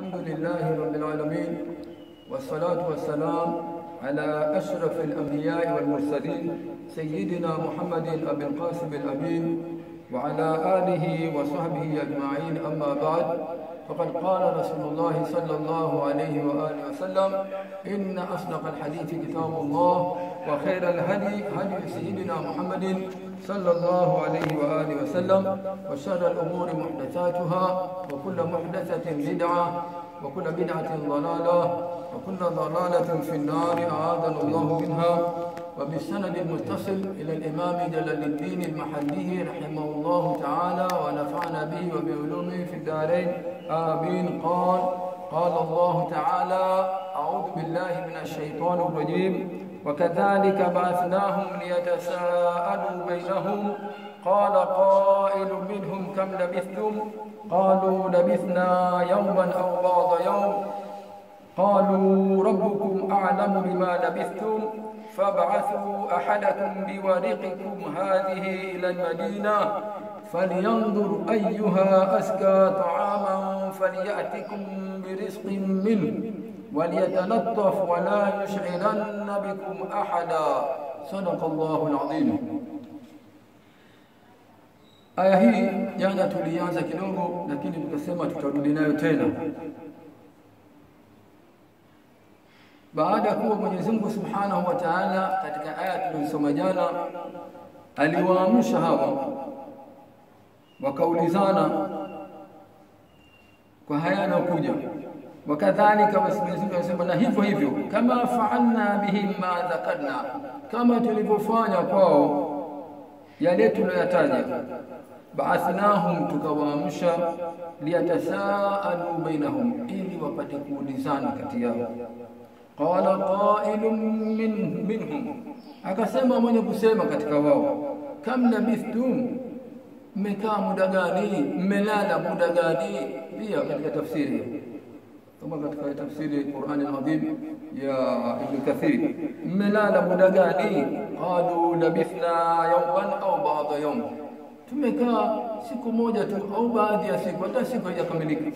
الحمد لله رب العالمين والصلاة والسلام على أشرف الأنبياء والمرسلين سيدنا محمد أبي القاسم الأمين وعلى آله وصحبه أجمعين أما بعد فقد قال رسول الله صلى الله عليه وآله وسلم إن أصدق الحديث كتاب الله وخير الهدي هدي سيدنا محمد صلى الله عليه وآله وسلم وشر الأمور محدثاتها وكل محدثة بدعة وكل بدعة ضلالة وكل ضلالة في النار أعاذنا الله منها وبالسند المتصل إلى الإمام جلال الدين المحلي رحمه الله تعالى ونفعنا به وبعلومه في الدارين آمين قال قال الله تعالى أعوذ بالله من الشيطان الرجيم وكذلك بعثناهم ليتساءلوا بينهم قال قائل منهم كم لبثتم قالوا لبثنا يوما أو بعض يوم قالوا ربكم أعلم بما لبثتم فابعثوا أحدكم بورقكم هذه إلى المدينة فلينظر أيها أزكى طعاما فليأتكم برزق منه وليتلطف ولا يشعرن بكم أحدا صدق الله العظيم aya hii jana tulianza kidogo lakini tukasema tutarudi nayo tena baada ya kuwa Mwenyezi Mungu Subhanahu wa Ta'ala katika aya tuliyosoma jana aliwaamsha hawa wakaulizana kwa haya yanayokuja wakadhalika basi Mwenyezi Mungu anasema na hivyo hivyo kama fa'alna bihim ma dhakarna kama tulivyofanya kwao yale tuliyoyataja baathnahum tukawaamsha liyatasaalu bainahum ili wapate kuulizana kati yao qala qailun min, minhum akasema mwenye kusema katika wao kam labithtum mmekaa muda gani mmelala muda gani pia katika tafsiri kama katika tafsiri Qur'an al-Azim ya Ibn Kathir mmelala muda gani qalu labithna yawman au ba'da yawm tumekaa siku moja tu au baadhi ya siku hata siku haijakamilika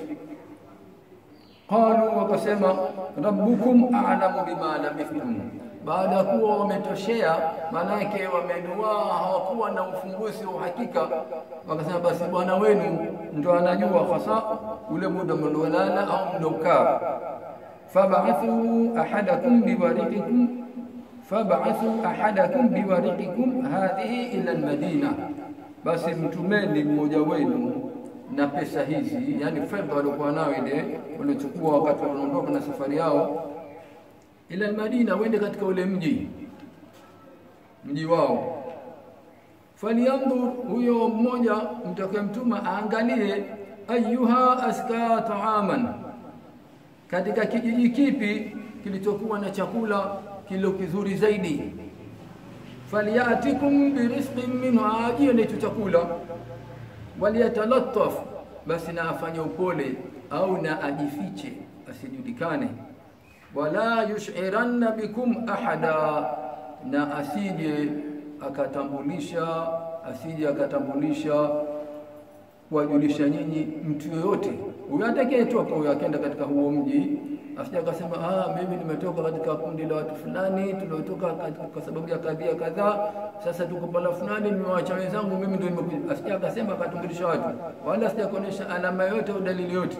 qalu wakasema rabbukum a'lamu bima labithtum baada ya kuwa wametoshea manake wamenuaa hawakuwa na ufunguzi wa uhakika wakasema basi bwana wenu ndo anajua hasa ule muda mliolala au mliokaa fab'athu ahadakum biwariqikum fab'athu ahadakum biwariqikum hadhihi ila almadina basi mtumeni mmoja wenu na pesa hizi yani fedha waliokuwa nayo ile waliochukua wakati wanaondoka na safari yao ila almadina wende katika ule mji mji wao falyanzur huyo mmoja mtakayemtuma aangalie ayuha aska taaman katika kijiji kipi kilichokuwa na chakula kilo kizuri zaidi falyatikum birizqin minhu ajie na chakula waliyatalattaf basi na afanye upole au na ajifiche asijulikane wala yushiranna bikum ahada na asije akatambulisha asije akatambulisha kuwajulisha nyinyi mtu yoyote huyo atakayetoka huyo akenda katika huo mji asije akasema ah mimi nimetoka katika kundi la watu fulani tuliotoka kwa sababu ya kadhia kadhaa sasa tuko pala fulani nimewaacha wenzangu mimi ndio nimekuja asije akasema akatambulisha watu wala asije kuonesha alama yote au dalili yote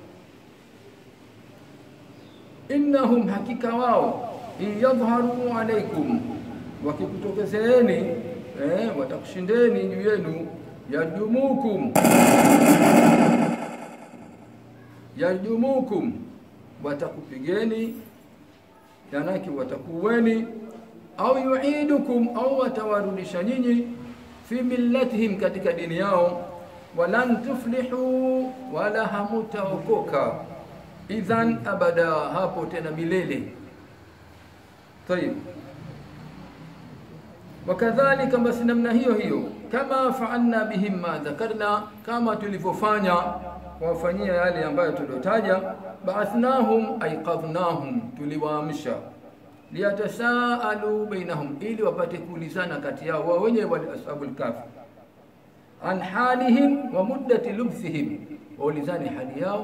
innahum hakika wao in yadhharu alaykum wakikutokezeeni eh, watakushindeni juu yenu yarjumukum yarjumukum watakupigeni yanaki watakuweni au yuidukum au watawarudisha nyinyi fi millatihim katika dini yao walan tuflihu wala hamutaokoka idhan abada hapo tena milele tayib wakadhalika basi namna hiyo hiyo kama faalna bihim ma dhakarna kama tulivyofanya kuwafanyia yale ambayo tuliotaja baathnahum aiqadhnahum tuliwaamsha liyatasaalu bainahum ili wapate kuulizana kati yao wao wenyewe wale ashabul kafi an halihim wa muddati lubthihim waulizane hali yao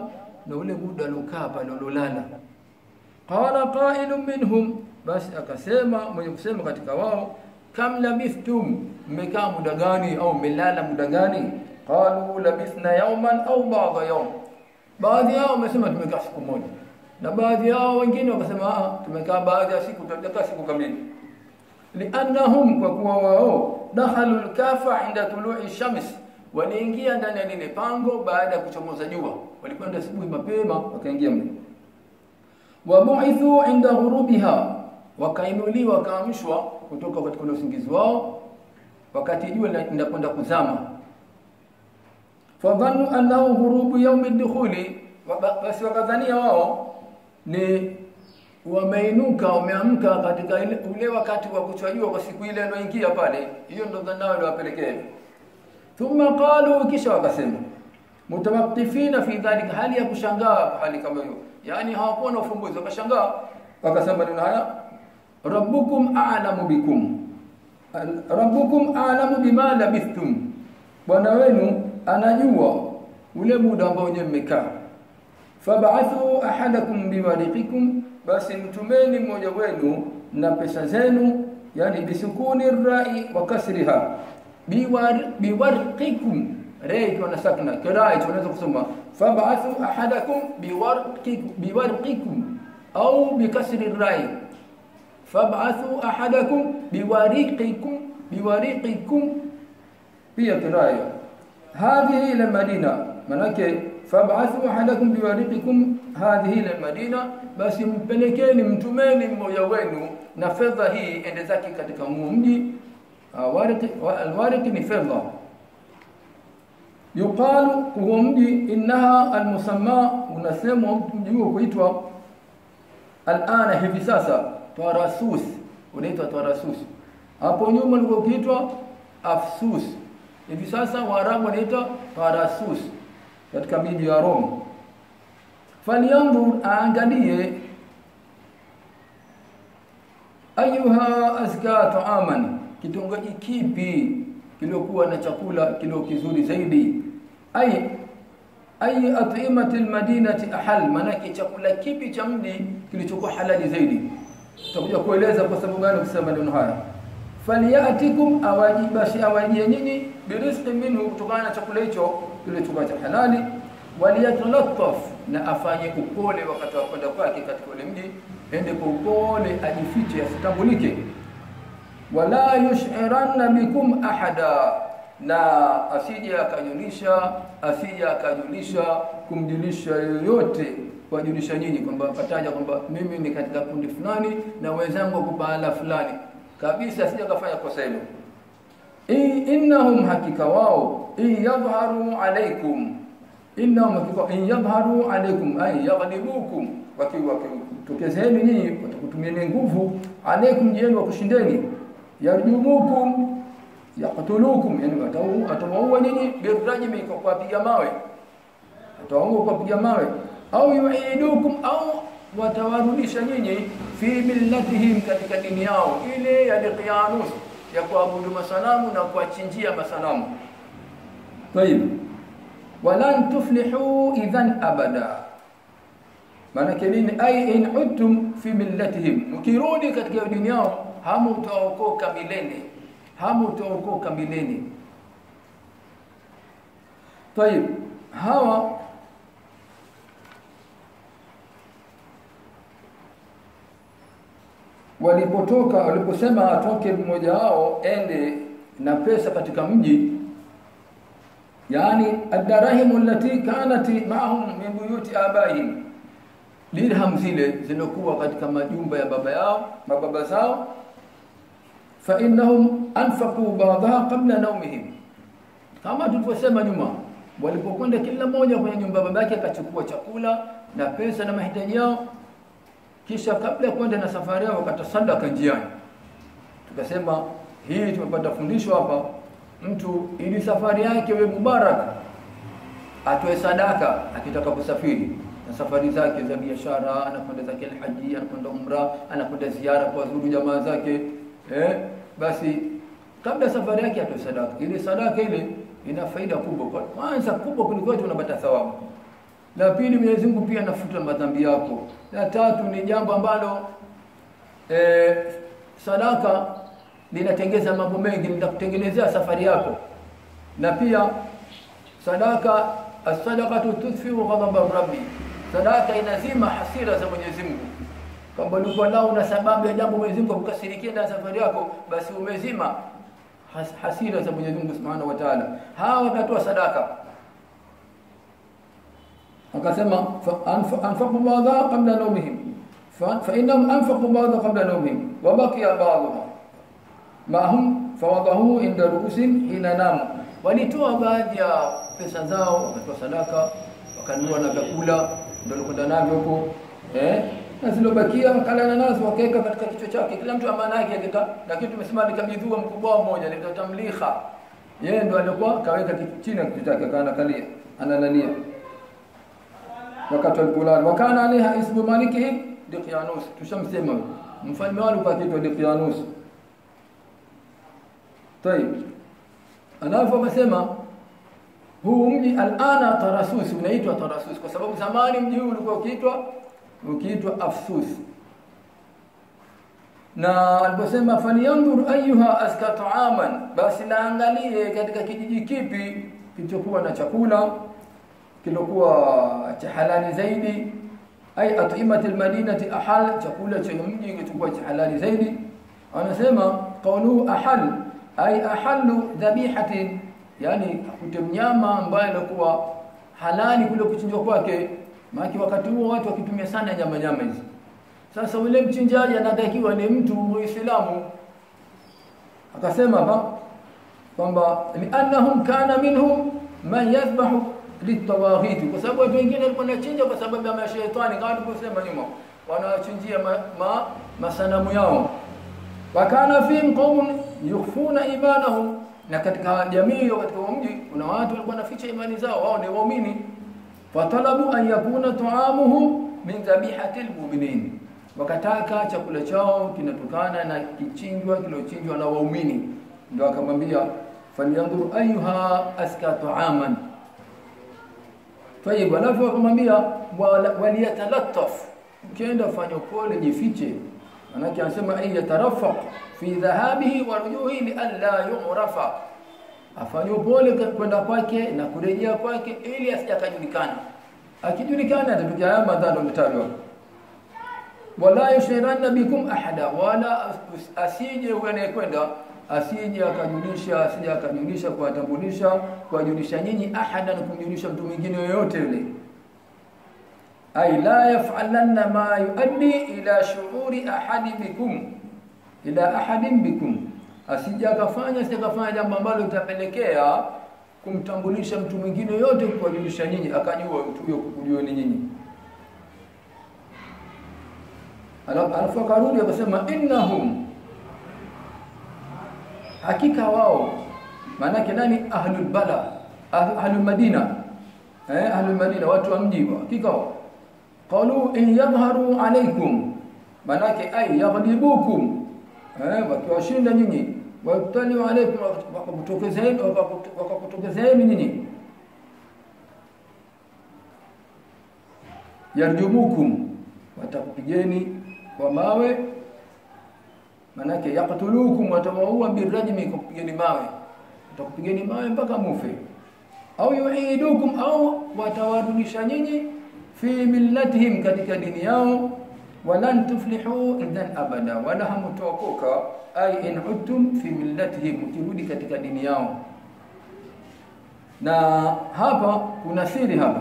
na ule muda aliokaa pale alolala. Qala qailun minhum, basi akasema mwenye kusema katika wao, kam labithtum, mmekaa muda gani au mmelala muda gani? Qalu labithna yawman au ba'da yawm, baadhi yao wamesema tumekaa siku moja, na baadhi yao wengine wakasema ah, tumekaa baadhi ya siku, tutakaa siku kamili. Liannahum, kwa kuwa wao dakhalu lkafa inda tului shams, waliingia ndani ya lile pango baada ya kuchomoza jua, walikwenda asubuhi mapema wakaingia mle wabuithu inda ghurubiha, wakainuliwa wakaamshwa kutoka katika ule usingizi wao wakati jua linakwenda kuzama. Fadhannu annahu ghurubu yaumi dukhuli, basi wakadhania wao ni wameinuka wameamka katika ile, ule wakati wa kuchwa jua kwa siku ile aloingia pale. Hiyo ndo dhana yao iliwapelekea. Thumma qalu, kisha wakasema mutawakifina fi dhalika, hali ya kushangaa hali kama hiyo yani hawakuwa na ufumbuzi, wakashangaa wakasema maneno haya, rabbukum a'lamu bikum, rabbukum a'lamu bima labithtum, bwana wenu anajua ule muda ambao nyewe mmekaa. Fab'athu ahadakum biwariqikum, basi mtumeni mmoja wenu na pesa zenu, yani bisukuni rai wa kasriha biwarqikum rai ikiwa na sakna kirai tunaweza kusoma fab'athu ahadakum biwarqikum biwarqikum au bikasri rai fab'athu ahadakum biwariqikum biwariqikum pia kirai hadhihi ila madina manake fab'athu ahadakum biwariqikum hadhihi ila madina basi mpelekeni mtumeni mmoja wenu na fedha hii ende zake katika mji warqi alwarqi ni fedha yuqalu huo mji innaha almusamma unasemwa mji huo kuitwa alana hivi sasa Tarasus unaitwa Tarasus hapo nyuma ulikuwa ukiitwa Afsus hivi sasa Waarabu wanaita Tarasus katika miji ya Rome falyanzur aangalie ayuha azka taaman kitongoji kipi kiliokuwa na chakula kilio kizuri zaidi ay ay at'imati almadinati ahal manake chakula kipi cha mji kilichokuwa halali zaidi tutakuja kueleza kwa sababu gani kusema neno haya faliyatikum awajibashi awajie nyinyi birizqi minhu kutokana na chakula hicho kilichokuwa cha halali waliyatalattaf na afanye upole wakati wa kwenda kwake katika ule mji ende kwa upole ajifiche asitambulike wala yushiranna bikum ahada na asije akajulisha asije akajulisha kumjulisha yoyote kuwajulisha nyinyi kwamba pataja kwamba mimi ni katika kundi fulani na wenzangu wako pahala fulani kabisa asije akafanya kosa hilo innahum hakika wao in yadhharu alaikum innahum hakika in yadhharu alaikum ay yaghlibukum wakiwa tokezeni nyinyi watakutumieni nguvu alaikum jeni wa kushindeni yarjumukum yaqtulukum yani atawaua nyinyi birajmi kwa kuwapiga mawe atawaua kwa kupiga mawe au yuidukum au watawarudisha nyinyi fi millatihim katika dini yao ile ya Diqyanus ya kuabudu masanamu na kuwachinjia masanamu tayib walan tuflihu idhan abada maana nini ay in udtum fi millatihim mkirudi katika dini yao hamutaokoka milele hamutaokoka milele tayib hawa walipotoka waliposema atoke mmoja wao ende na pesa katika mji yani ad-darahim allati kanat ma'ahum min buyuti abaihim dirham zile zilizokuwa katika majumba ya baba yao mababa zao fa innahum anfaqu ba'daha qabla nawmihim kama tulivyosema nyuma walipokwenda kila mmoja kwenye nyumba ya babake akachukua chakula na pesa na mahitaji yao kisha kabla ya kwenda na safari yao wakatasadaka njiani tukasema hii tumepata fundisho hapa mtu ili safari yake iwe mubaraka atoe sadaka akitaka kusafiri na safari zake za biashara anakwenda zake alhaji anakwenda umra anakwenda ziara kwa zuru jamaa zake eh basi kabla safari yake atoe sadaka ile sadaka ile ina faida kubwa kwa kwanza kubwa kuliko yote unapata thawabu La pili, Mwenyezi Mungu pia anafuta madhambi yako. La tatu ni jambo ambalo e, sadaka linatengeza mambo mengi, litakutengenezea safari yako, na pia sadaka as-sadaqatu tudfi'u ghadaba rabbi, sadaka inazima hasira za Mwenyezi Mungu. Kama ulikuwa nao una sababu ya jambo Mwenyezi Mungu akukasirikia na safari yako, basi umezima has, hasira za Mwenyezi Mungu Subhanahu wa Ta'ala. Hawa wakatoa sadaka akasema anfaqu ba'dha qabla nawmihim fa innahum anfaqu ba'dha qabla nawmihim wa baqiya ba'dha ma hum fawadahu inda ru'usin hina namu walitoa baadhi ya pesa zao wakatoa sadaka wakanunua na vyakula ndio walikwenda navyo huko eh na zilobakia wakalala nazo wakaweka katika kichwa chake kila mtu amana yake akika lakini tumesema alikabidhiwa mkubwa mmoja ni tamliha yeye ndo alikuwa kaweka chini ya kichwa chake akaangalia analalia wakati walipolala wakana alaiha ismu malikihim Diqyanus tushamsema mfalme wao kwa kitu Diqyanus طيب alafu amesema huu mji alana Tarasus unaitwa Tarasus kwa sababu zamani mji huu ulikuwa ukiitwa ukiitwa Afsus na aliposema falyanzur ayuha aska ta'aman basi naangalie katika kijiji kipi kilichokuwa na chakula kilokuwa cha halali zaidi ay at'imati almadinati ahal chakula cha mji kilichokuwa cha halali zaidi anasema qawlu ahal ay ahallu dhabihatin yani akute mnyama ambaye alikuwa halali kule kuchinjwa kwake maana wakati huo watu wakitumia sana nyama nyama hizi sasa yule mchinjaji anatakiwa ni mtu muislamu akasema hapa kwamba li'annahum kana minhum man yadhbahu litawaghiti kwa sababu watu wengine walikuwa wanachinja kwa sababu ya mashaitani kama tulivyosema nyuma wanachinjia ma, ma, masanamu yao wakana fihim qaumun yukhfuna imanahum na katika jamii katika mji kuna watu walikuwa wanaficha imani zao wao ni waumini fatalabu an yakuna ta'amuhum min dhabihatil mu'minin wakataka chakula chao kinatokana na kichinjwa kilochinjwa na waumini ndio akamwambia falyanzur ayuha aska ta'aman Tayib, alafu akamwambia waliyatalattaf, ukienda fanya upole, jifiche. Manake anasema ay yatarafaq fi dhahabihi wa rujuhi li alla yu'rafa, afanye upole kwenda kwake na kurejea kwake ili asijakajulikana. Akijulikana atatokea haya madhara yametajwa. Wala yushiranna bikum ahada, wala asije huyo anayekwenda asije akajulisha asije akajulisha kuwatambulisha kuwajulisha nyinyi ahada na kumjulisha mtu mwingine yoyote yule ay la yaf'alanna ma yuaddi ila shu'uri ahadi bikum ila ahadin bikum asije akafanya asije akafanya jambo ambalo litapelekea kumtambulisha mtu mwingine yote kuwajulisha nyinyi akajua mtu huyo kujua ni nyinyi alafu akarudi akasema innahum hakika wao maanake nani ahlul bala ahlul madina eh ahlul madina watu wa mji hakika wao qalu in yadhharu alaykum maanake ay yaghlibukum eh wakiwashinda nyinyi wayutaliu alaykum wakakutokezeni wakakutokezeni nyinyi yarjumukum watakupigeni kwa mawe manake yaqtulukum watawaua birajmi kupigeni mawe watakupigeni mawe mpaka mufe au yuidukum au watawarudisha nyinyi fi millatihim katika dini yao walan tuflihu idhan abada wala hamtokoka ay in udtum fi millatihim ukirudi katika dini yao na hapa kuna siri hapa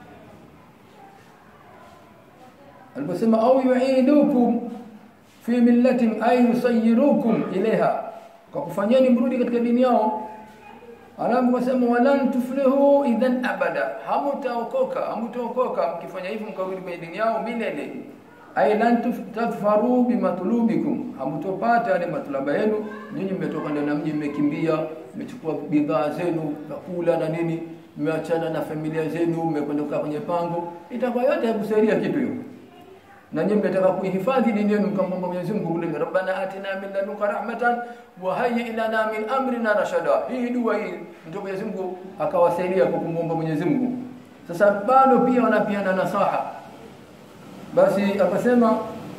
aliposema au yuidukum fi millatin ay yusayyirukum ilaiha kwa kufanyeni mrudi katika dini yao alafu wasema walan tuflihu idhan abada hamutaokoka hamutaokoka mkifanya hivyo mkarudi kwenye dini yao milele ay lan tadfaru bimatlubikum hamutopata yale matulaba yenu nyinyi mmetoka ndani ya mji mmekimbia mmechukua bidhaa zenu vyakula na nini mmeachana na familia zenu mmekwenda kukaa kwenye pango itakuwa yote hakusaidia kitu hiyo na nyinyi mnataka kuihifadhi dini yenu mkamwomba Mwenyezi Mungu kule Rabbana atina min ladunka rahmatan wa hayyi lana min amrina rashada hii dua hii ndio Mwenyezi Mungu akawasaidia kwa kumwomba Mwenyezi Mungu Sasa bado pia wanapiana nasaha, basi akasema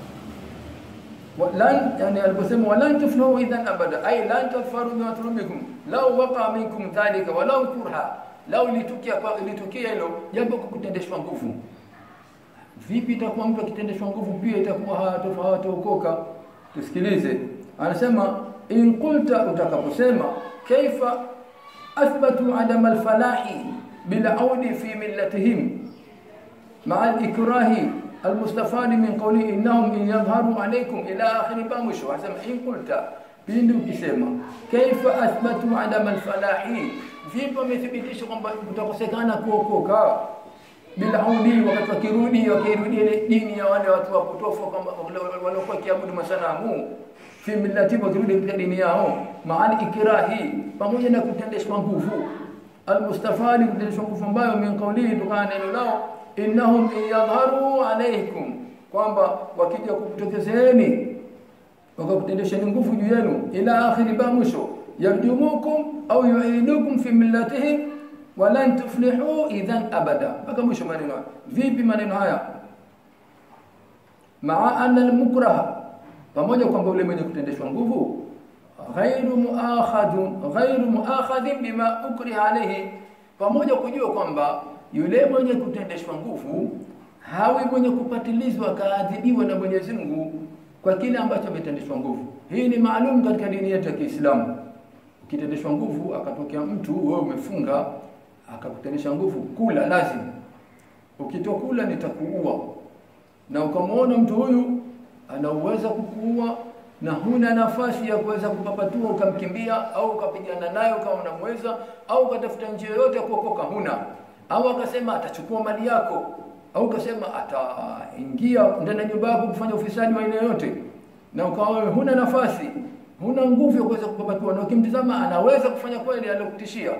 lan yani aliposema walan tuflihu idhan abada ay lan tadfaru bima turubikum law waqa minkum dhalika walau kurha lau litukia kwa litukia hilo jambo kukutendeshwa nguvu vipi itakuwa mtu akitendeshwa nguvu pia itakuwa hawataokoka tusikilize anasema in qulta utakaposema kaifa athbatu adama alfalahi bila audi fi millatihim مع الإكراه المستفاد من قوله إنهم إن يظهروا عليكم إلى آخر بامشو حسب إن قلت pindi ukisema kaifa athbatu adama alfalahi vipi wamethibitisha kwamba kutakosekana kuokoka bila audi wakati wakirudi wakirudi ile dini ya wale watu wapotofu kama waliokuwa kiabudu masanamu fi millati wakirudi katika dini yao maali ikrahi pamoja na kutendeshwa nguvu almustafadi kutendeshwa nguvu ambayo min qawlihi tukana neno lao innahum yadharu alaykum kwamba wakija kukutokezeeni wakakutendesheni nguvu juu yenu ila akhiri ba mwisho yarjumukum au yuidukum fi millatihim walan tuflihu idhan abada mpaka mwisho maneno vipi maneno haya maa anna almukraha pamoja kwamba ule mwenye kutendeshwa nguvu ghairu muakhadun ghairu muakhadhin bima ukriha alayhi pamoja kujua kwamba yule mwenye kutendeshwa nguvu hawi mwenye kupatilizwa akaadhibiwa na Mwenyezi Mungu kwa kile ambacho ametendeshwa nguvu. Hii ni maalum katika dini yetu ya Kiislamu. Ukitendeshwa nguvu akatokea mtu wewe umefunga akakutendesha nguvu, kula lazima. Ukitokula nitakuua. Na ukamwona mtu huyu anaweza kukuua na huna nafasi ya kuweza kupapatua ukamkimbia au ukapigana naye ukawa unamweza au ukatafuta njia yoyote ya kuokoka huna au akasema atachukua mali yako au akasema ataingia ndani ya nyumba yako kufanya ufisadi wa aina yoyote na ukawa wewe huna nafasi huna nguvu ya kuweza kupapatua na ukimtizama anaweza kufanya kweli aliyokutishia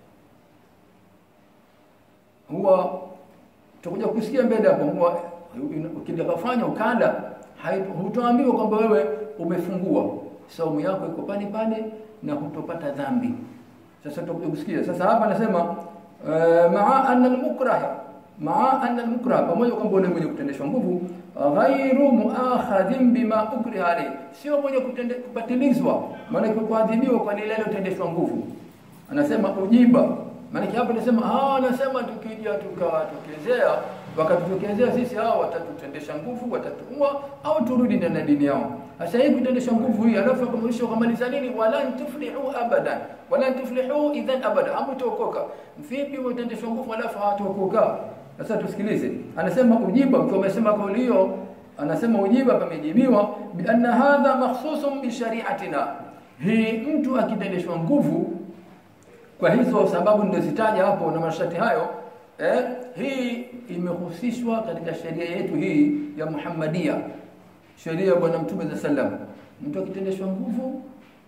huwa tutakuja kusikia mbele hapo huwa ukija kufanya ukanda hutoambiwa kwamba wewe umefungua saumu yako iko pale pale na hutopata dhambi sasa tutakuja kusikia sasa hapa anasema maa anna almukraha maa anna almukraha pamoja kwamba yule mwenye kutendeshwa nguvu ghairu muakhadhin bima ukriha alayhi sio mwenye kupatilizwa maana kuadhibiwa kwa lile alilotendeshwa nguvu anasema ujiba maana hapo anasema ah anasema tukija tukawatokezea wakatutokezea sisi hao watatutendesha nguvu watatuua au turudi ndani ya dini yao sasa hii kutendesha nguvu hii alafu akamwisha kumaliza nini walan tuflihu abadan walan tuflihu idhan abada hamtokoka vipi mtendeshwa nguvu alafu hawatokoka sasa tusikilize anasema ujiba mtu amesema kauli hiyo anasema ujiba pamejibiwa bi anna hadha makhsusun bi shari'atina hii mtu akitendeshwa nguvu kwa hizo sababu nilizitaja hapo na masharti hayo eh, hii imehusishwa katika sheria yetu hii ya Muhammadia sheria ya bwana mtume za sallam mtu akitendeshwa nguvu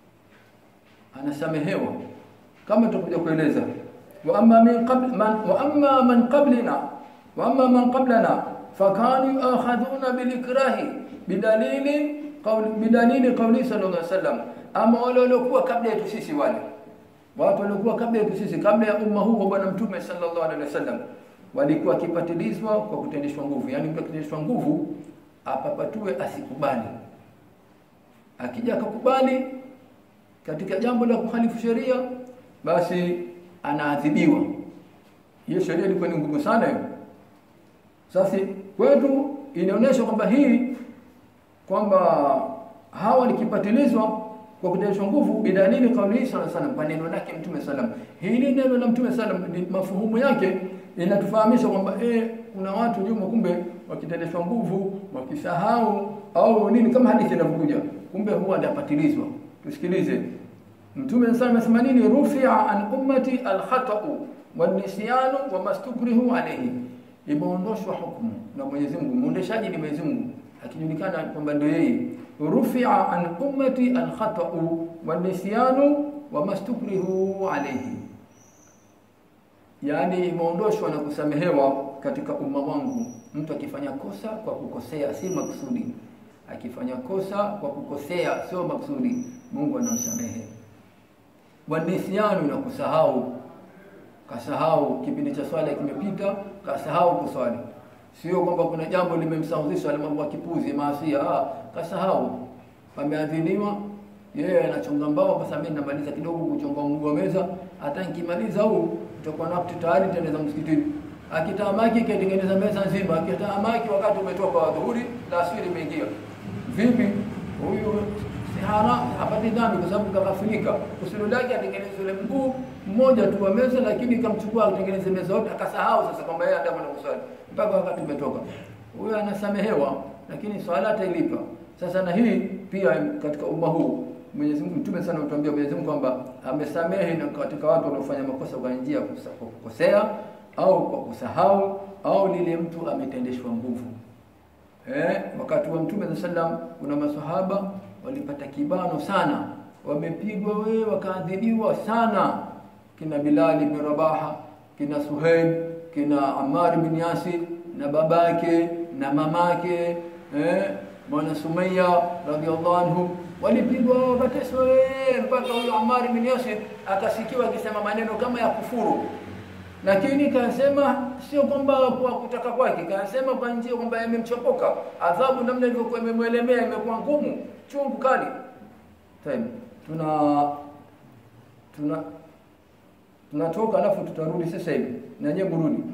anasamehewa kama tutakuja kueleza wa amma min qabl man wa amma man qablina wa amma man qablana fakanu akhadhuna bil ikrahi bidalili qawl bidalili qawli sallallahu alaihi wasallam ama wale waliokuwa kabla yetu sisi wale watu waliokuwa kabla yetu sisi kabla ya umma huu wa bwana mtume sallallahu alaihi wasallam walikuwa kipatilizwa kwa kutendeshwa nguvu yani mtu akitendeshwa nguvu apapatue asikubali akija akakubali katika jambo la kuhalifu sheria basi anaadhibiwa hiyo sheria ilikuwa ni ngumu sana hiyo sasa kwetu inaonyesha kwamba hii kwamba hawa nikipatilizwa kwa kutendeshwa nguvu bidalili kauli sana sana kwa neno lake mtume sallam hili neno la mtume sallam mafuhumu yake inatufahamisha kwamba eh kuna watu nyuma kumbe wakitendeshwa nguvu wakisahau au nini kama hadithi inavyokuja kumbe huwa ndapatilizwa tusikilize mtume sallam anasema nini rufi'a an ummati al-khata'u wan-nisyanu wa mastukrihu alayhi imeondoshwa hukumu na Mwenyezi Mungu muondeshaji ni Mwenyezi Mungu akijulikana kwamba ndio yeye rufi'a an ummati al-khata'u wan-nisyanu wa mastukrihu alayhi yani imeondoshwa na kusamehewa katika umma wangu mtu akifanya kosa kwa kukosea si makusudi akifanya kosa kwa kukosea sio makusudi Mungu anamsamehe wanisyanu na kusahau kasahau kipindi cha swala kimepita, kasahau kuswali. Sio kwamba kuna jambo limemsahuzisha alimwambia kipuzi maasia, ah, kasahau. Pameadhiniwa, yeye anachonga mbao, kwa sababu mimi namaliza kidogo kuchonga mguu wa meza, hata nikimaliza huu tutakuwa na wakati tayari tutaenda msikitini. Akitamaki katengeneza meza nzima, akitamaki wakati umetoka wa dhuhuri na asiri imeingia. Vipi huyu si haram, hapati dhambi kwa sababu kaghafilika. Kusudi lake atengeneze ule mguu mmoja tu wa meza, lakini kamchukua atengeneze meza yote, akasahau sasa kwamba yeye adamu na kuswali mpaka wakati umetoka. Huyo anasamehewa, lakini swala atailipa. Sasa na hii pia katika umma huu Mwenyezi Mungu Mtume sana utuambia Mwenyezi Mungu kwamba amesamehe na katika watu wanaofanya makosa kwa njia ya kusa- kwa kukosea au kwa kusahau au lile mtu ametendeshwa nguvu. Eh, wakati wa Mtume sallallahu alaihi wasallam kuna maswahaba walipata kibano sana, wamepigwa we wakaadhibiwa sana, kina Bilal ibn Rabaha, kina Suhail, kina Ammar bin Yasir na babake na mamake eh, mwana Sumayya radhiallahu anhu walipigwa wakateswa we, mpaka huyo Ammar bin Yasir akasikiwa akisema maneno kama ya kufuru lakini kasema sio kwamba kwa kutaka kwake, kasema kwa njia kwamba yamemchopoka adhabu, namna ilivyokuwa imemwelemea, imekuwa ngumu, chungu kali. Time tuna tuna tunatoka, alafu tutarudi sasa hivi, na nyewe mrudi.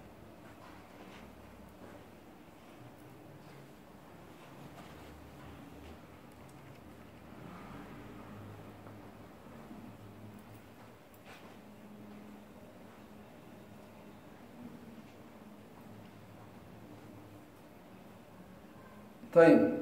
طيب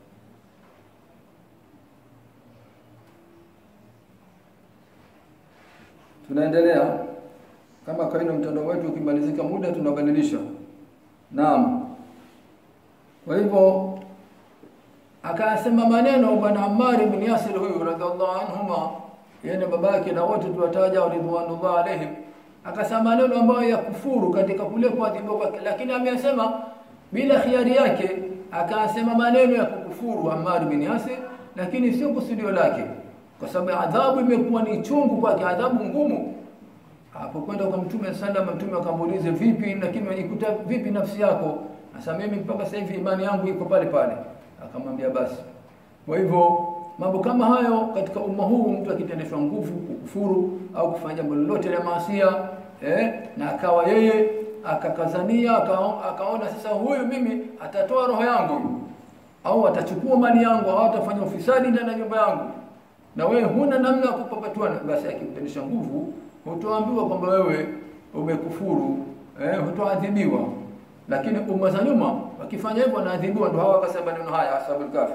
tunaendelea kama kawaida mtandao wetu ukimalizika muda tunabadilisha naam kwa hivyo akasema maneno bwana Ammar ibn Yasir huyu radhiallahu anhuma yeye na babake na wote tuwataja ridwanullah alaihim akasema maneno ambayo ya kufuru katika kule kuadhibiwa kwake lakini ameyasema bila khiari yake akasema maneno ya kukufuru Ammar bin Yasir lakini sio kusudio lake kwa sababu adhabu imekuwa ni chungu kwake adhabu ngumu hapo kwenda kwa mtume sallam mtume akamuuliza vipi lakini unajikuta vipi nafsi yako sasa mimi mpaka sasa hivi imani yangu iko pale pale akamwambia basi kwa hivyo mambo kama hayo katika umma huu mtu akitendeshwa nguvu kukufuru au kufanya jambo lolote la maasia eh, na akawa yeye akakazania akaona, akaona sasa huyu mimi atatoa roho yangu au atachukua mali yangu au atafanya ufisadi ndani ya nyumba yangu na wewe huna namna ya kupapatwa basi akimtendesha nguvu hutoambiwa kwamba wewe umekufuru eh, hutoadhibiwa lakini umma za nyuma wakifanya hivyo wanaadhibiwa ndio hawa wakasema maneno haya ashabul kafi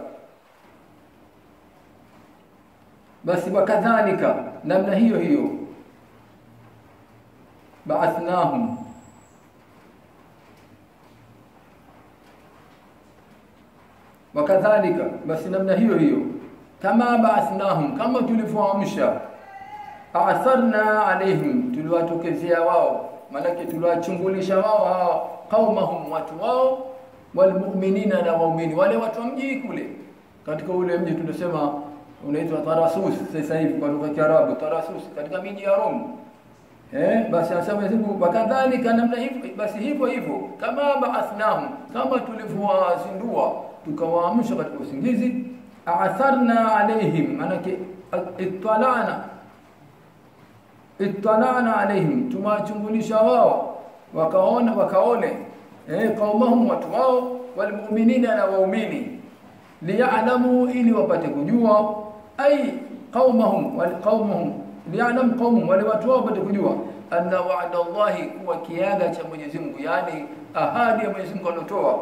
basi wakadhalika namna hiyo hiyo ba'athnahum wakadhalika basi namna hiyo hiyo kama ba'athnahum kama tulivyoamsha atharna alaihim tuliwatokezea wao malaki tuliwachungulisha wao hao qaumahum watu wao walmu'minina na waumini wale watu wa mji kule katika ule mji tunasema unaitwa Tarasus sasa hivi kwa lugha ya Kiarabu Tarasus katika miji ya Rome eh basi anasema Mungu wakadhalika namna hivyo basi hivyo hivyo kama ba'athnahum kama tulivyowazindua tukawaamsha katika usingizi atharna alaihim manake ittalana ittalana alaihim tumachungulisha wao wakaona wakaone eh qaumahum watu wao walmu'minina na waumini liya'lamu ili wapate kujua ai qaumahum wal qaumahum liya'lam qaumahum wale watu wao wapate kujua anna wa'da Allahi kuwa kiaga cha Mwenyezi Mungu yani ahadi ya Mwenyezi Mungu anotoa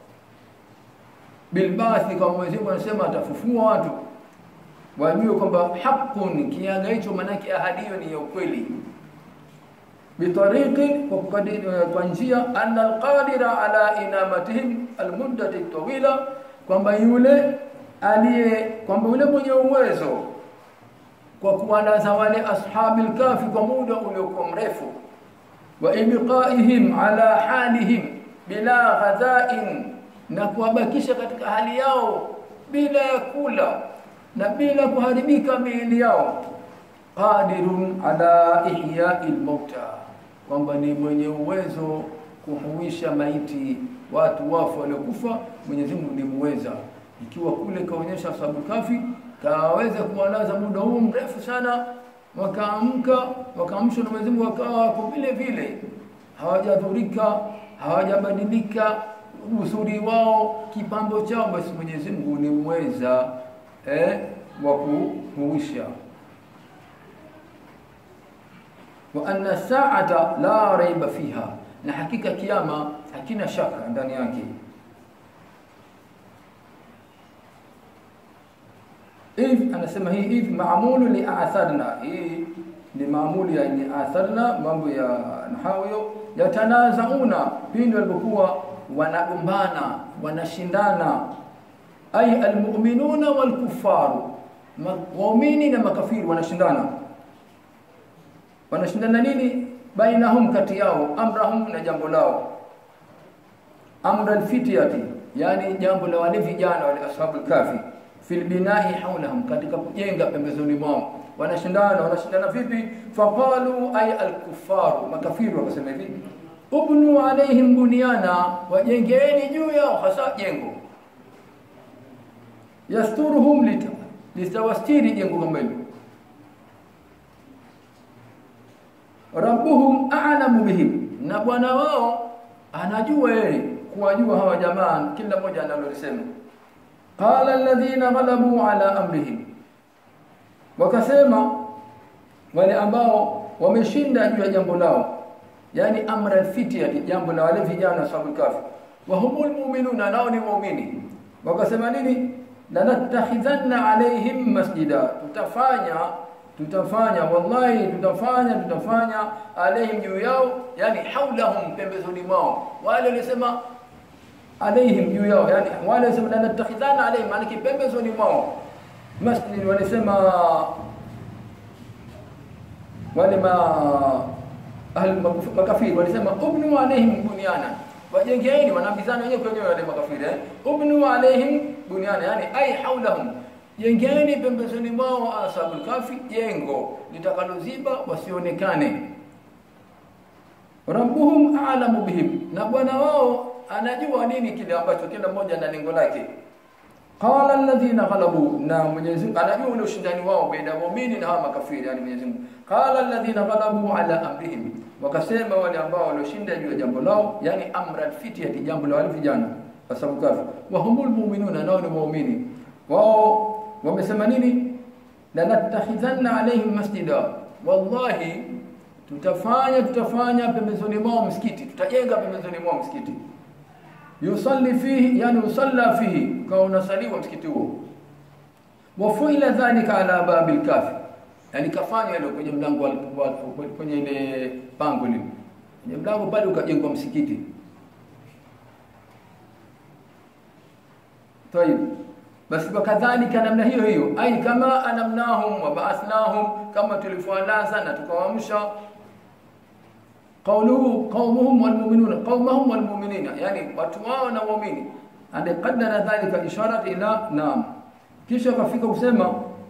bilbathi kwa Mwenyezi Mungu anasema atafufua watu wajue kwamba haqqun kiaga hicho manake ahadi hiyo ni ya ukweli bitariqin kwa kukadiri kwa njia anna alqadira ala inamatihim almuddati tawila kwamba yule aliye kwamba yule mwenye uwezo kwa kuwalaza wale ashabil kafi kwa muda uliokuwa mrefu wa ibqaihim ala halihim bila ghadha'in na kuwabakisha katika hali yao bila ya kula na bila kuharibika miili yao qadirun ala ihya'il mauta kwamba ni mwenye uwezo kuhuisha maiti watu wafu waliokufa Mwenyezi Mungu ni muweza ikiwa kule kaonyesha ashabul kafi kaweza kuwalaza muda huu mrefu sana wakaamka wakaamshwa na Mwenyezi Mungu wakawa wako vile vile hawajadhurika hawajabadilika usuri wao kipambo chao basi Mwenyezi Mungu ni mweza eh, wa kuhuisha wa anna sa'ata la raiba fiha na hakika kiyama hakina shaka ndani yake if anasema hii if maamulu li atharna hii ni maamuli ya ni atharna mambo ya nahawiyo yatanazauna pindi walipokuwa wanagombana wanashindana ay almu'minuna walkufaru waumini na makafiri wanashindana wanashindana nini bainahum kati yao amrahum na jambo lao amra alfityati yani jambo la wale vijana wale ashabul kafi fil binai hawlahum katika kujenga pembezoni mwao wanashindana wanashindana vipi faqalu ay alkufaru makafiri wakasema hivi ubnu alaihim bunyana wajengeni juu yao hasa jengo yasturuhum lita litawastiri jengo kama hilo rabbuhum a'lamu bihim na bwana wao anajua yeye kuwajua hawa jamaa kila mmoja analolisema qala alladhina ghalabu ala amrihim wakasema wale ambao wameshinda juu ya jambo lao yani amra alfitya jambo la wale vijana sababu kafi wa humul mu'minuna nao ni muumini wakasema nini lanattakhidhanna alaihim masjida tutafanya tutafanya wallahi tutafanya tutafanya alaihim juu yao yani haulahum pembezoni mwao wale walisema alaihim juu yao yani wale walisema lanattakhidhana alaihim maana pembezoni mwao masjid walisema wale ma ahli makafiri walisema ubnu alaihim bunyana wajengeni wanaambizana wenyewe kwa wenyewe wale makafiri eh ubnu alaihim bunyana yani ai haulahum jengeni pembezoni mwao ashabul kafi jengo litakaloziba wasionekane rabbuhum a'lamu bihim na bwana wao anajua nini kile ambacho kila mmoja na lengo lake qala alladhina ghalabu na Mwenyezi Mungu anajua ule ushindani wao baina ya muumini na hawa makafiri yani Mwenyezi Mungu qala alladhina ghalabu ala amrihim wakasema wale ambao walioshinda juu ya jambo lao yani amra alfityati jambo la wale vijana ashabul kafi wa humul mu'minuna nao ni muumini wao wamesema nini lanattakhidhanna alaihim masjida wallahi tutafanya tutafanya pembezoni mwao msikiti tutajenga pembezoni mwao msikiti yusalli fihi yani usalla fihi kwa unasaliwa msikiti huo wafuila dhalika ala babil kafi yani kafanya ile kwenye mlango wa kwenye ile pango lile kwenye mlango pale ukajengwa msikiti tayib basi wakadhalika namna hiyo hiyo ai kama anamnahum wa ba'athnahum kama tulifowalaza na tukawaamsha qawluhu qaumuhum walmu'minuna qaumahum walmu'minina yani watu wao na waumini ande qaddara dhalika isharat ila naam kisha kafika kusema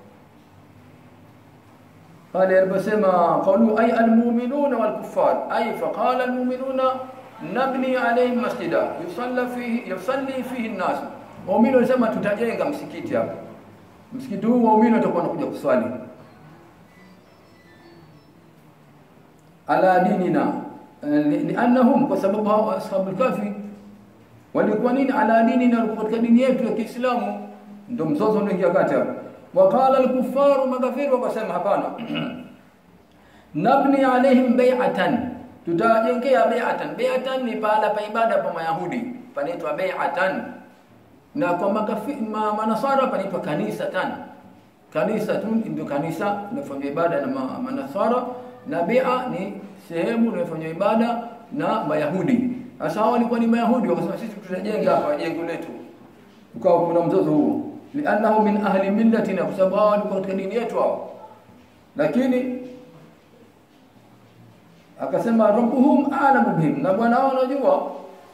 قال يربسما قولوا أي المؤمنون والكفار أي فقال المؤمنون نبني عليهم مسجدا يصلى فيه يصلي فيه الناس waumini walisema tutajenga msikiti hapa msikiti huu waumini watakuwa wanakuja kuswali ala dinina liannahum kwa sababu hao ashabul kafi walikuwa nini ala dinina walikuwa katika dini yetu ya Kiislamu ndio mzozo unaingia kati hapo waqala al-kuffaru makafiri wakasema hapana nabni alaihim bai'atan tutajengea bai'atan bai'atan ni pahala pa ibada pa mayahudi panaitwa bai'atan na kwa makafi, ma, manasara panaitwa kanisa tan kanisa tu ndio kanisa linafanya ibada na ma, manasara na bia ni sehemu inayofanya ibada na mayahudi sasa hao walikuwa ni mayahudi wakasema sisi tutajenga hapa jengo letu ukawa kuna mzozo huo li'annahu min ahli millatina kwa sababu hao walikuwa katika dini yetu hao lakini akasema rabbuhum a'lamu bihim na bwana wao anajua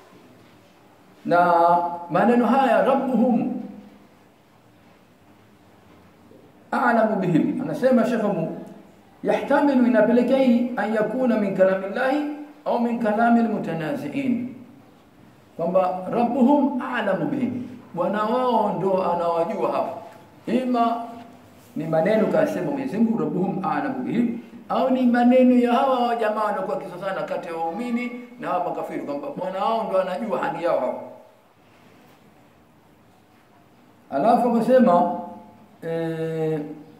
na maneno haya rabbuhum a'lamu bihim anasema shekhu yahtamilu inapelekea hii an yakuna min kalami llahi au min kalami almutanaziin kwamba rabbuhum a'lamu bihim bwana wao ndo anawajua hapo ima ni maneno kasema Mwenyezi Mungu rabbuhum a'lamu bihim au ni maneno ya hawa jamaa wanakuwa kisosana kati ya waumini na hawa makafiri kwamba bwana wao ndo anajua hali yao hapo alafu akasema eh,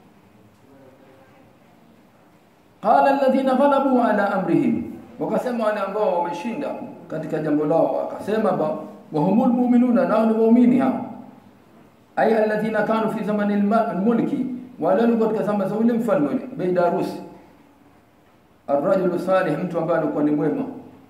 qala alladhina ghalabu ala amrihim wakasema wale ambao wameshinda katika jambo lao akasema ba wahumul mu'minuna nao ni waumini hao ay alladhina kanu fi zamani almulki wale walikuwa katika zama za ule mfalme Beidarus arrajulu salih mtu ambaye alikuwa ni mwema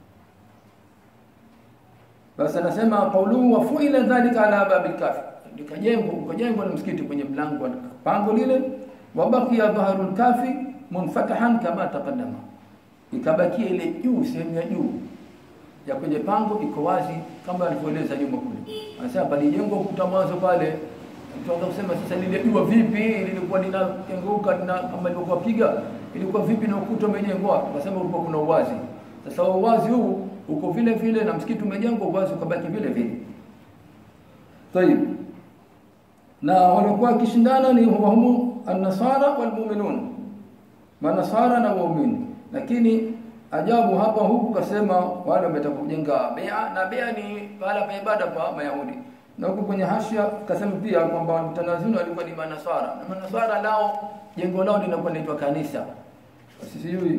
basi anasema qauluhu wa fuila dhalika ala babil kafi likajengwa ukajengwa na msikiti kwenye mlango wa pango lile wabakia dhahrul kafi munfatahan kama taqaddama ikabakia ile juu sehemu ya juu ya kwenye pango iko wazi kama alivyoeleza nyuma kule anasema palijengwa ukuta mwanzo pale mtu kusema sasa lile jua vipi lilikuwa linakenguka na kama lilikuwa piga ilikuwa vipi na ukuta umejengwa akasema ulikuwa kuna uwazi sasa uwazi huu uko vile vile na msikiti umejengwa uwazi ukabaki vile vile tayib na walikuwa wakishindana ni wahumu an-nasara wal-mu'minun manasara na waumini lakini ajabu hapa huku kasema wale wametaka kujenga bea na bea ni pahala pa ibada pa mayahudi na huku kwenye hashia kasema pia kwamba mtanazini walikuwa ni manasara na manasara lao jengo lao linakuwa linaitwa kanisa sijui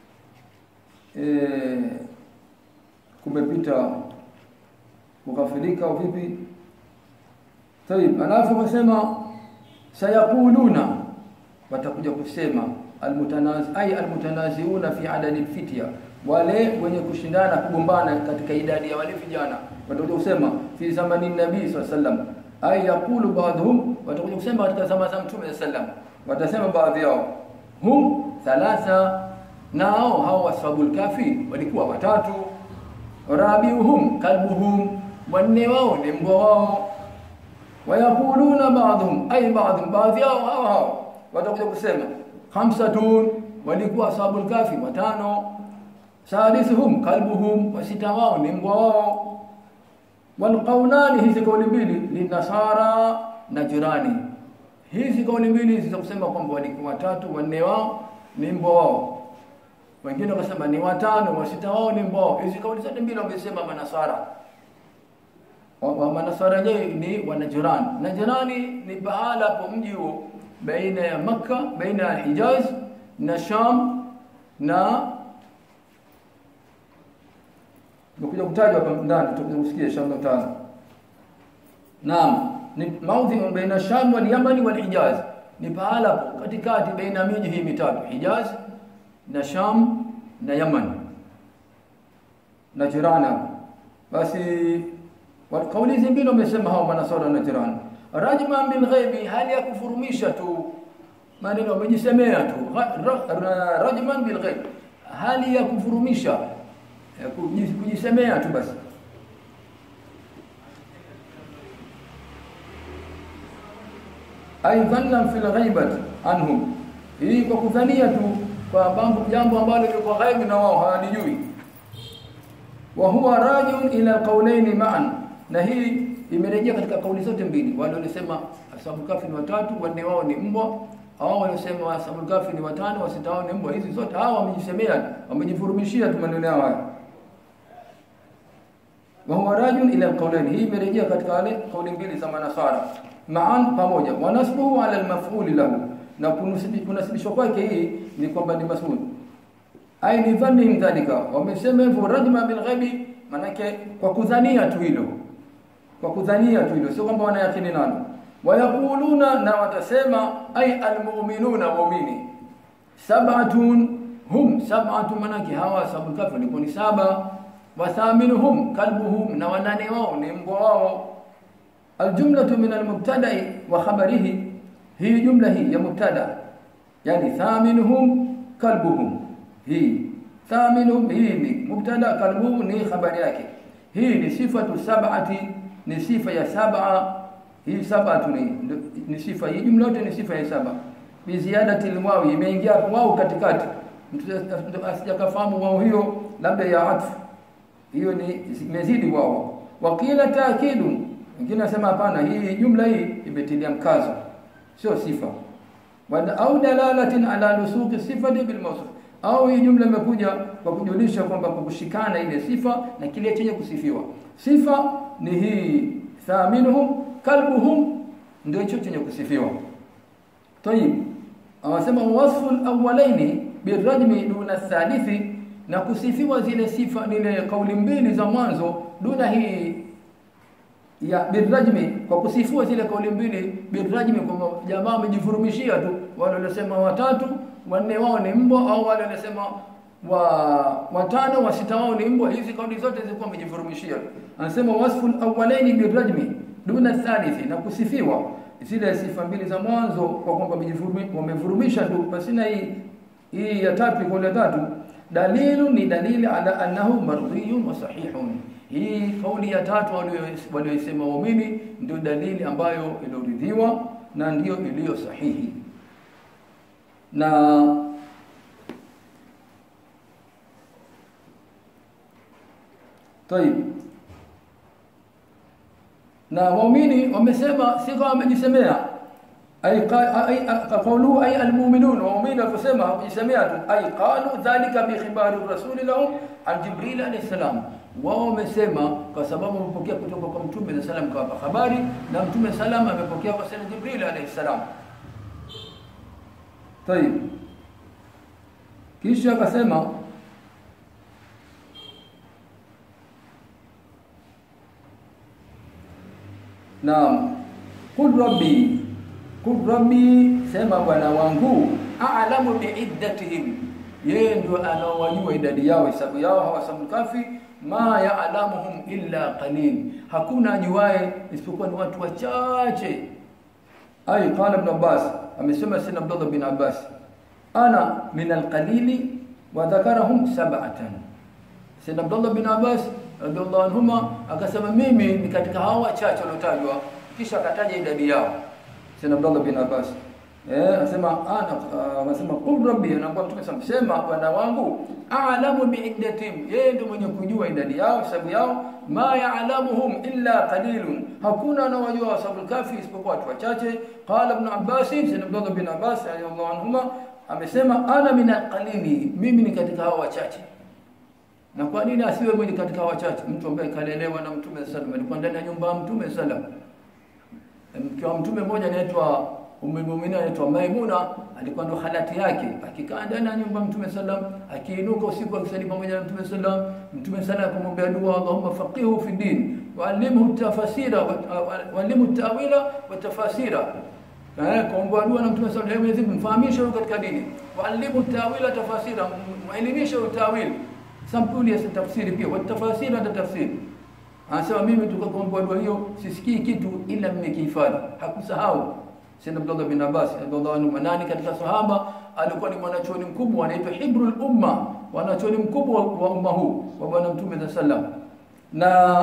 eh kumepita kukafirika au vipi Tayib, alafu kasema sayaquluna watakuja kusema almutanazi ay almutanaziuna fi adadi alfitya wale wenye kushindana kugombana katika idadi ya wale vijana watakuja kusema fi zamani nabii sallam ay yaqulu ba'dhum watakuja kusema katika zama za mtume sallam watasema baadhi yao hum thalatha nao hao washabul kafi walikuwa watatu rabiuhum kalbuhum wanne wao ni mbwa wao wayaquluna ba'dhum ay ba'dhum baadhi yao hao hao watakuja kusema khamsatun walikuwa ashabul kafi watano sadisuhum kalbuhum wasita wao ni mbwa wao walqaulani hizi kauli mbili linasara na jirani hizi kauli mbili hizi za kusema kwamba walikuwa watatu wanne wao ni mbwa wao wengine wakasema ni watano wasita wao ni mbwa wao hizi kauli zote mbili wamesema manasara wa manasara je ni wanajirani na jirani ni pahala hapo mji huo baina ya Makka baina ya Hijaz na Sham na Nikuja kutajwa hapa ndani tutakuja kusikia Sham na tano. Naam, ni maudhi baina Sham wal Yaman wal Hijaz. Ni pahala hapo katikati baina miji hii mitatu, Hijaz na Sham na Yaman. Na jirana. Basi kauli hizi mbili wamesema hao manasara na jirani rajma bil ghaibi hali ya kufurumisha tu maneno wamejisemea tu rajman bil ghaib hali ya kufurumisha ya kujisemea tu basi aidhan fil ghaibati anhum hii kwa kudhania tu kwa mambo jambo ambalo liko ghaibi na wao hawalijui wa huwa rajiun ila qawlaini ma'an na hii imerejea katika kauli zote mbili wale walisema ashabul kafi ni watatu wanne wao ni mbwa hao walisema ashabul kafi ni watano wasita wao ni mbwa hizi zote hao wamejisemea wamejifurumishia tu maneno yao haya wa huwa rajul ila alqawlain hii imerejea katika wale kauli mbili za manasara ma'an pamoja wa nasbuhu ala almaf'ul lahu na kunasibishwa kwake hii ni kwamba ni mas'ul ai ni dhanni dhalika wamesema hivyo rajma bil ghaibi manake kwa kudhania tu hilo kwa kudhania tu hilo sio kwamba wanayakini nalo wayaquluna na watasema ay almu'minuna mu'mini sab'atun hum sab'atu manaki hawa sabul kafi ni kuni saba wathaminuhum kalbuhum na wanane wao ni mbwa wao aljumlatu min almubtada'i wa khabarihi hii jumla hii ya mubtada yani thaminuhum kalbuhum hii thaminuhum hii ni mubtada kalbuhum ni khabari yake hii ni sifatu sab'ati ni sifa ya saba hii saba tu ni, ni sifa hii jumla yote ni sifa ya saba biziadati lwawi imeingia wao katikati mtu asijakafahamu wao hiyo labda ya atfu hiyo ni imezidi wao wakila taakidu wengine nasema hapana hii jumla hii imetilia mkazo sio sifa Wada, au dalalatin ala nusuki sifati bil mawsuf au hii jumla imekuja kwa kujulisha kwamba kwa kushikana ile sifa na kile chenye kusifiwa sifa ni hii thaminuhum kalbuhum ndio hicho chenye kusifiwa tayib awasema wasfu alawwalaini birajmi duna thalithi na kusifiwa zile sifa nile kauli mbili za mwanzo duna hii ya birajmi kwa kusifiwa zile kauli mbili birajmi kwamba jamaa wamejifurumishia tu wale waliosema watatu wanne wao ni mbwa au wale waliosema wa watano wa sita wao ni mbwa hizi kauli zote zilikuwa wamejifurumishia anasema wasful awwalaini birajmi duna thalithi na kusifiwa zile sifa mbili za mwanzo kwa kwamba wamevurumisha tu pasina hii hii ya tatu kauli ya tatu dalilu ni dalili ala annahu mardhiyun wa sahihun hii kauli ya tatu walioisema waumini ndio dalili ambayo ilioridhiwa na ndiyo iliyo sahihi na طيب na waumini wamesema si kama wamejisemea ay qawlu ay almu'minun waumini wakasema wajisemea tu ay qalu dhalika bi khibari rasuli lahum an jibril alayhi salam wao wamesema kwa sababu wamepokea kutoka kwa mtume na salam kwa habari na mtume salam amepokea kwa sana jibril alayhi salam طيب kisha akasema Naam. Qul rabbi. Qul rabbi sema bwana wangu a'lamu bi'iddatihim. Yeye ndio anaowajua idadi yao hesabu yao hawasabu kafi ma ya'lamuhum illa qalil. Hakuna ajuaye isipokuwa ni watu wachache. Ay qala ibn Abbas amesema sina Abdullah bin Abbas ana min alqalili wa dhakarahum sab'atan. Sina Abdullah bin Abbas radhiallahu anhuma akasema mimi ni katika hao wachache waliotajwa kisha akataja idadi yao sina Abdullah bin Abbas eh anasema ana anasema qul rabbi anakuwa mtume sema bwana wangu a'lamu bi'iddatim yeye ndio mwenye kujua idadi yao hesabu yao ma ya'lamuhum illa qalilun hakuna anawajua wasabul kafi isipokuwa watu wachache qala ibn Abbas sina Abdullah bin Abbas radhiallahu anhuma amesema ana min alqalili mimi ni katika hao wachache na kwa nini asiwe mwenye katika wachache mtu ambaye kalelewa na mtume sallam alikuwa ndani ya nyumba ya mtume sallam mke wa mtume mmoja anaitwa Ummul Mu'minin anaitwa Maimuna alikuwa ndo halati yake akikaa ndani ya nyumba ya mtume sallam akiinuka usiku akisali pamoja na mtume sallam mtume sallam akamwambia dua Allahumma faqihu fi din wa'allimhu tafasira wa'allimhu ta'wila wa tafasira eh kuomba dua na mtume sallam Mwenyezi Mungu mfahamishe katika dini wa'allimhu ta'wila tafasira muelimishe utawili sampuli ya tafsiri pia wa tafasiri na tafsiri anasema mimi tukakomboa dua hiyo sisikii kitu ila mmekihifadhi hakusahau Sayyid Abdullah bin Abbas radhiallahu anhu manani katika sahaba alikuwa ni mwanachuoni mkubwa anaitwa Hibrul Umma mwanachuoni mkubwa wa umma huu wa bwana mtume sallam na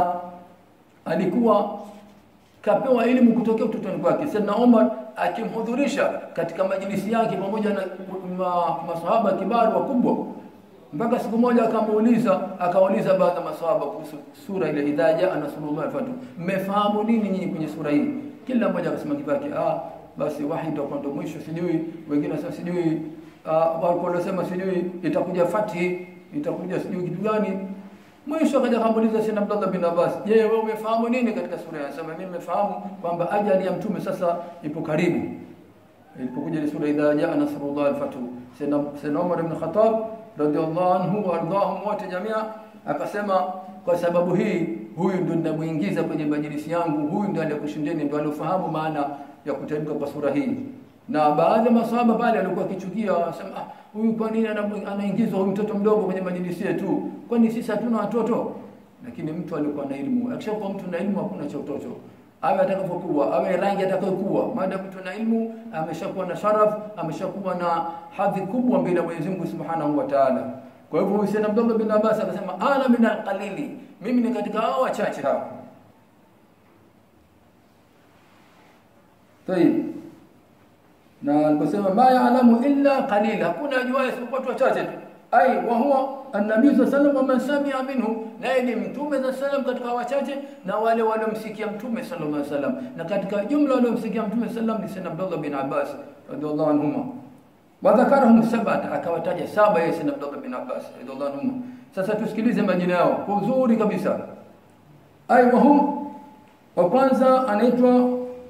alikuwa kapewa elimu kutokea utotoni kwake Sayyidina Umar akimhudhurisha katika majilisi yake pamoja na masahaba kibaru wakubwa mpaka siku moja akamuuliza akauliza baadhi ya maswahaba kuhusu sura ile idha jaa nasrullah fatu mmefahamu nini nyinyi kwenye sura hii kila mmoja akasema kipake ah basi wahi ndio ndo mwisho sijui wengine sasa sijui uh, walikuwa wanasema sijui itakuja fathi itakuja sijui kitu gani mwisho akaja kamuuliza Sayyid Abdullah bin Abbas je wewe umefahamu nini katika sura hii anasema mimi nimefahamu kwamba ajali ya mtume sasa ipo karibu ilipokuja ile sura idha jaa nasrullah al-fatu Sayyid Umar ibn Khattab radhiallahu anhu wardahum wote jamia akasema kwa sababu hii huyu ndo ninamuingiza kwenye majilisi yangu huyu ndo aliyekushindeni ndo aliofahamu maana ya kuteremka kwa sura hii na baadhi ya maswahaba pale alikuwa akichukia wasema ah huyu kwa nini anaingizwa huyu mtoto mdogo kwenye majilisi yetu kwani sisi hatuna watoto lakini mtu alikuwa na elimu akishakuwa mtu na elimu hakuna cha utoto awe atakapokuwa awe rangi atakayokuwa maadamu mtu na ilmu ameshakuwa na sharaf ameshakuwa na hadhi kubwa mbele ya Mwenyezi Mungu Subhanahu wa Ta'ala kwa hivyo Hussein Abdullah bin Abbas akasema ana min alqalili mimi ni katika hao wachache hao طيب na aliposema ma yaalamu illa qalila, hakuna ajuaye isipokuwa watu wachache tu. Ai wa huwa an-nabii sallallahu alayhi wasallam man samia minhu, naye ni mtume sallallahu alayhi wasallam katika wachache na wale waliomsikia mtume sallallahu alayhi wasallam, na katika jumla waliomsikia mtume sallallahu alayhi wasallam ni Abdullah bin Abbas radhiallahu anhuma wadhakarahum sabata, akawataja saba yeye Sayyidina Abdullah bin Abbas radhiallahu anhuma. Sasa tusikilize majina yao kwa uzuri kabisa. Ai wahum, wa kwanza anaitwa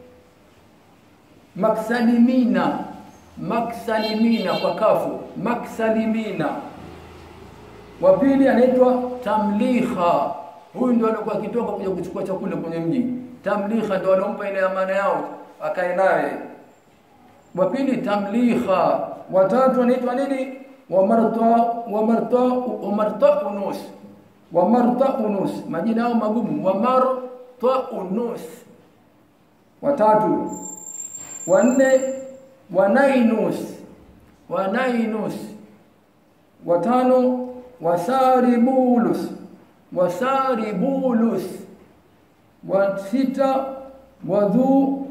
Maksalimina, Maksalimina kwa kafu, Maksalimina. Wa pili anaitwa Tamliha, huyu ndio alikuwa akitoka kuja kuchukua chakula kwenye mji. Tamliha ndio alompa ile amana yao akae naye. Wa pili Tamliha, watatu anaitwa nini? Wamarta Wamarta Wamarta Unus, Wamarta Unus, majina yao magumu. Wamarta Unus, watatu wanne wanainus wanainus watano wasaribulus wasaribulus wa sita wadhu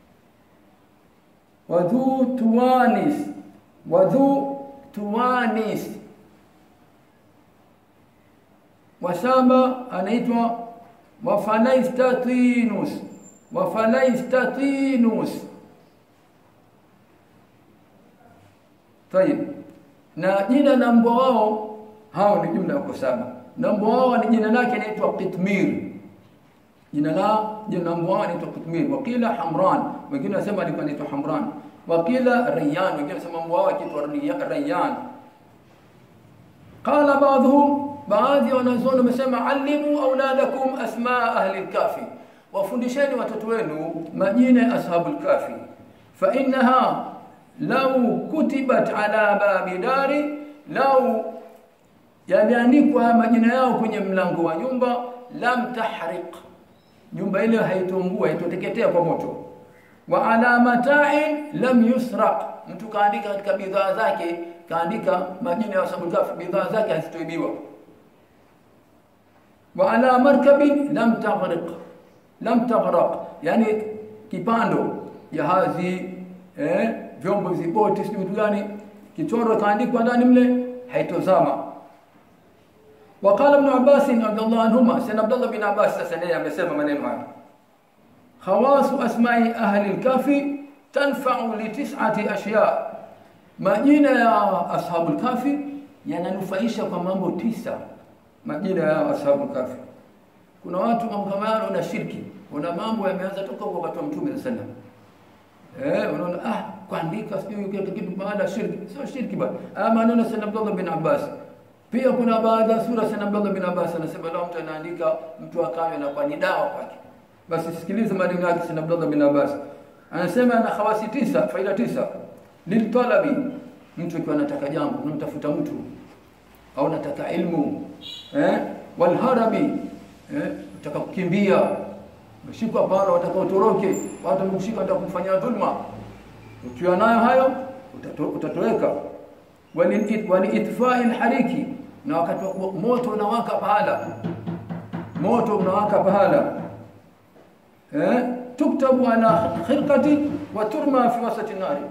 wadhu tuwanis wadhu tuwanis wa saba anaitwa wafalaistatinus wafalaistatinus Tayib. Na jina la mbwa wao hao ni jumla yako saba. Na mbwa wao ni jina lake inaitwa Qitmir. Jina la jina la mbwa wao inaitwa Qitmir. Wakila Hamran, wengine wanasema alikuwa anaitwa Hamran. Wakila Rayyan, wengine wanasema mbwa wao anaitwa Rayyan. Qala baadhum, baadhi wanazuoni wamesema alimu auladakum asmaa ahli al-kafi. Wafundisheni watoto wenu majina ya ashabul kafi. Fa innaha lau kutibat ala babi dari, lau yameandikwa majina yao kwenye mlango wa nyumba, lam tahriq, nyumba ile haitungua, haitoteketea kwa moto. Wa ala mata'in lam yusraq, mtu kaandika katika bidhaa zake, kaandika majina ya ashabul kahfi, bidhaa zake hazitoibiwa. Wa ala markabin lam taghriq, lam taghraq, yani kipando, jahazi eh, vyombo viboti sijui vitu gani kichoro kaandikwa ndani mle haitozama waqala ibn abbas radhiallahu anhuma sana abdullah bin abbas sasa naye amesema maneno haya khawasu asma'i ahli al-kafi tanfa'u li tis'ati ashya majina ya ashabul kafi yananufaisha kwa mambo tisa majina ya ashabul kafi kuna watu mambo kama yale na shirki kuna mambo yameanza toka kwa wakati wa mtume sallallahu alaihi wasallam Eh, unaona ah kuandika sijui kitu kitu baada shirki. Sio shirki bali. Ah maneno sana Abdullah bin Abbas. Pia kuna baadhi ya sura sana Abdullah bin Abbas anasema lao mtu anaandika mtu akawe na kwa ni dawa kwake. Basi sikiliza maneno yake sana Abdullah bin Abbas. Anasema ana khawasi tisa, faida tisa. Liltalabi, mtu akiwa anataka jambo, unamtafuta mtu au unataka ilmu, eh? Walharabi, eh? Unataka kukimbia, umeshikwa pala wataka utoroke watu wamekushika wataka kufanyia dhulma ukiwa nayo hayo utatoweka waliitfai lhariki na wakati moto unawaka pahala moto unawaka pahala eh? tuktabu ala khirqati wa turma fi wasati nari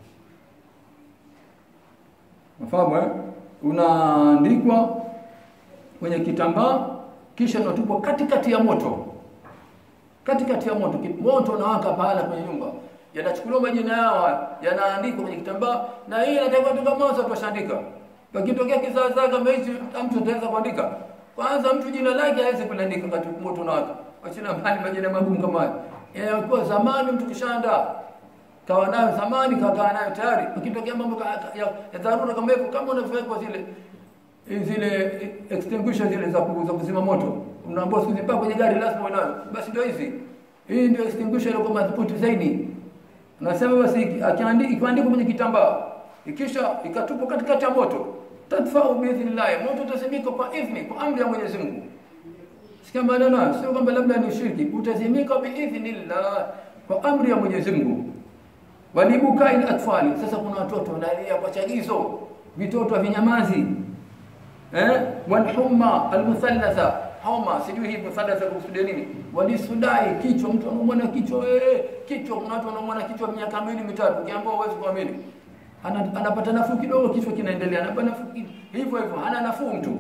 mafahamu eh? unaandikwa kwenye kitambaa kisha unatupwa katikati ya moto katikati ya moto moto unawaka pahala kwenye nyumba yanachukuliwa majina yao yanaandikwa kwenye kitambaa na hii inatakiwa tu kama watu washaandika pakitokea kizaazaa kama hichi mtu ataweza kuandika kwanza mtu jina lake hawezi kuandika wakati moto unawaka wachina mbali majina magumu kama haya yanakuwa zamani mtu kishaandaa kawa nayo zamani kakaa nayo tayari ukitokea mambo ya dharura kama hivyo kama unavyowekwa zile zile extinguisher zile za kuzima moto unaambiwa siku mpaka kwenye gari lazima unayo basi ndio hizi hii ndio extinguisher ile kwa madhubuti zaidi nasema basi akiandika ikiandikwa kwenye kitambaa ikisha ikatupwa katikati ya moto tadfau biidhnillah moto utazimika kwa idhni kwa amri ya Mwenyezi Mungu sikia maneno sio kwamba labda ni shirki utazimika biidhnillah kwa amri ya Mwenyezi Mungu walibukai atfali sasa kuna watoto wanalia kwa chagizo vitoto vinyamazi eh walhumma almuthallatha homa sijui hivyo sada za kusudia nini walisudai kichwa mtu anaumwa na kichwa eh kichwa kuna watu wanaumwa na kichwa miaka miwili mitatu ukiambiwa huwezi kuamini ana, anapata nafuu kidogo kichwa kinaendelea anapata nafuu hivyo hivyo hana nafuu mtu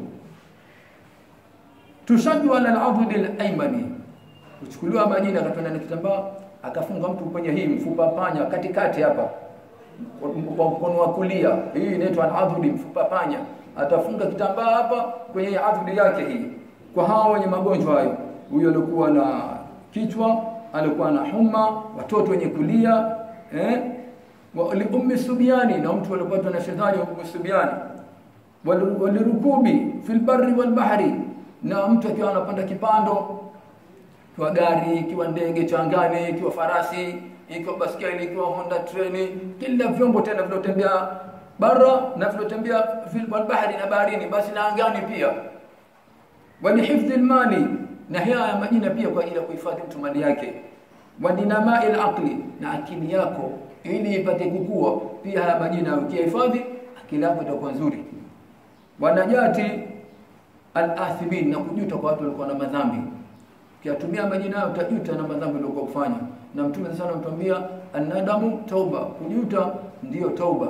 tushaddu ala al-adud al-aymani kuchukuliwa majina akatwenda na kitambaa akafunga mtu kwenye hii mfupa panya katikati hapa kwa mkono wa kulia hii inaitwa al-adud mfupa panya atafunga kitambaa hapa kwenye adud yake hii kwa hao wenye magonjwa hayo huyo alikuwa na kichwa alikuwa na homa watoto wenye kulia eh ummi subiani na mtu aliyopatwa na shetani ummi subiani walirukubi fil barri wal bahri na mtu akiwa anapanda kipando kiwa gari kiwa ndege cha angani kiwa farasi ikiwa baskeli ikiwa honda treni kila vyombo tena vinotembea bara na vinotembea fil bahri na baharini basi na angani pia walihifdhi almali na haya majina pia kwa ajili ya kuhifadhi mtu mali yake wadinamai alaqli na akili yako ili ipate kukua pia haya majina ukihifadhi akili yako itakuwa nzuri wanajati al-athibin na kujuta kwa watu walikuwa na madhambi ukiyatumia majina yao utajuta na madhambi uliokuwa kufanya na mtume sana mtuambia anadamu tauba kujuta ndiyo tauba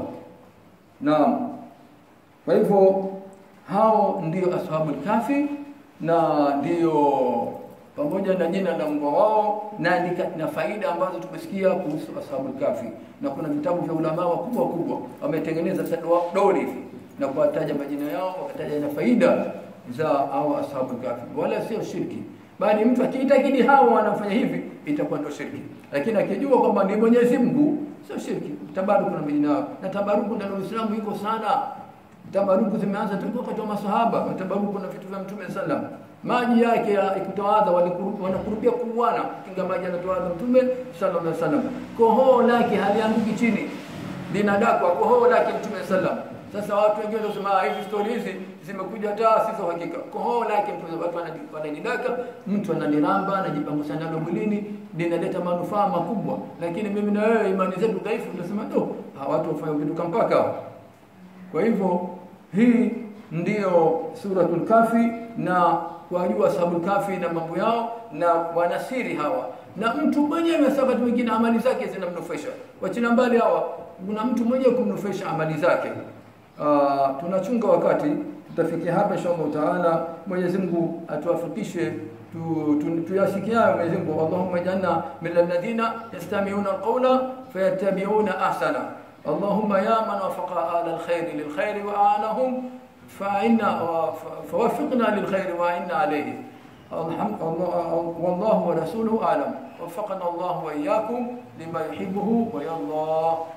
naam kwa hivyo hao ndio ashabul kafi na ndio pamoja na jina la mbwa wao na, na faida ambazo tumesikia kuhusu ashabul kafi na kuna vitabu vya ulama wakubwa wakubwa wametengeneza dori hivi na kuwataja majina yao wakataja na faida za hao ashabul kafi wala sio shirki bali mtu akiitakidi hao wanafanya hivi itakuwa ndio shirki lakini akijua kwamba ni Mwenyezi Mungu sio shirki tabaruku na majina yao na tabaruku ndani ya Uislamu iko sana tabaruku zimeanza tangu wakati wa masahaba tabaruku na vitu vya mtume sallam maji yake ikutawadha wanakurupia kuuana kinga maji anatowadha mtume sallallahu alaihi wasallam kohoo lake halianguki chini linadakwa kohoo lake mtume sallam sasa watu wengine wanasema hizi stori hizi zimekuja taa si za hakika kohoo lake mtume watu wananidaka mtu analiramba anajipangusa nalo mwilini linaleta manufaa makubwa lakini mimi na wewe imani zetu dhaifu tunasema do watu wafanya vitu kampaka kwa hivyo hii ndiyo suratul kafi na wajua ashabul kafi na mambo yao na wanasiri hawa na mtu mwenyewe sabati mwingine amali zake zinamnufaisha wachina mbali hawa kuna mtu mwenyewe kumnufaisha amali zake uh, tunachunga wakati tutafikia hapa inshallah taala Mwenyezi Mungu atuwafikishe tuyasikiayo Mwenyezi Mungu Allahumma janna min alladhina yastami'una alqawla fayattabi'una ahsana اللهم يا من وفق آل الخير للخير وآلهم فإنا فوفقنا للخير وإنا عليه الحمد والله ورسوله أعلم وفقنا الله وإياكم لما يحبه ويرضى